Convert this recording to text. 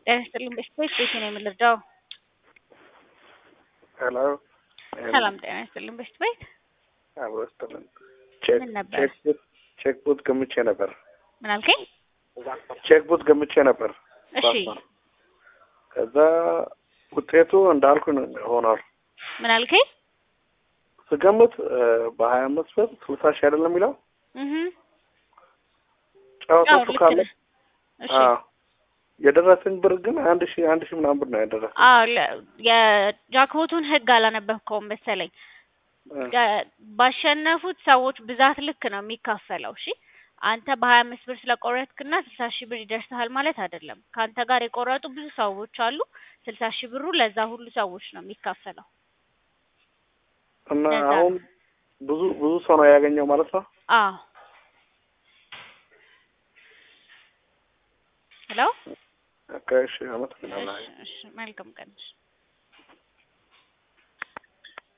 ጤና ይስጥልኝ በስፔስ ቤት ነው የምንረዳው። ሄሎ ሰላም ጤና ይስጥልኝ በስት ቤት አብሮ ይስጥልን። ምን ነበር? ቼክ ቡት ቼክ ቡት ገምቼ ነበር። ምን አልከኝ? ቼክ ቡት ገምቼ ነበር። እሺ ከዛ ውጤቱ እንዳልኩ ነው ሆኗል። ምን አልከኝ? ስገምት በሀያ አምስት ብር ስልሳ ሺህ አይደለም የሚለው እህ አዎ ጨዋታቱ ልክ ካለ ነህ። እሺ አዎ የደረሰኝ ብር ግን አንድ ሺህ አንድ ሺህ ምናምን ብር ነው ያደረሰኝ። አዎ ለ- የጃክቦቱን ህግ አላነበብከውም መሰለኝ። ገ- ባሸነፉት ሰዎች ብዛት ልክ ነው የሚካፈለው። እሺ አንተ በሀያ አምስት ብር ስለቆረጥክና ስልሳ ሺህ ብር ይደርስሃል ማለት አይደለም። ከአንተ ጋር የቆረጡ ብዙ ሰዎች አሉ። ስልሳ ሺህ ብሩ ለዛ ሁሉ ሰዎች ነው የሚካፈለው። እና ለዛ አሁን ብዙ ብዙ ሰው ነው ያገኘው ማለት ነው። አዎ ሄሎ ኦኬ፣ እሺ አመሰግናለሁ። እሺ እሺ መልካም ቀን እሺ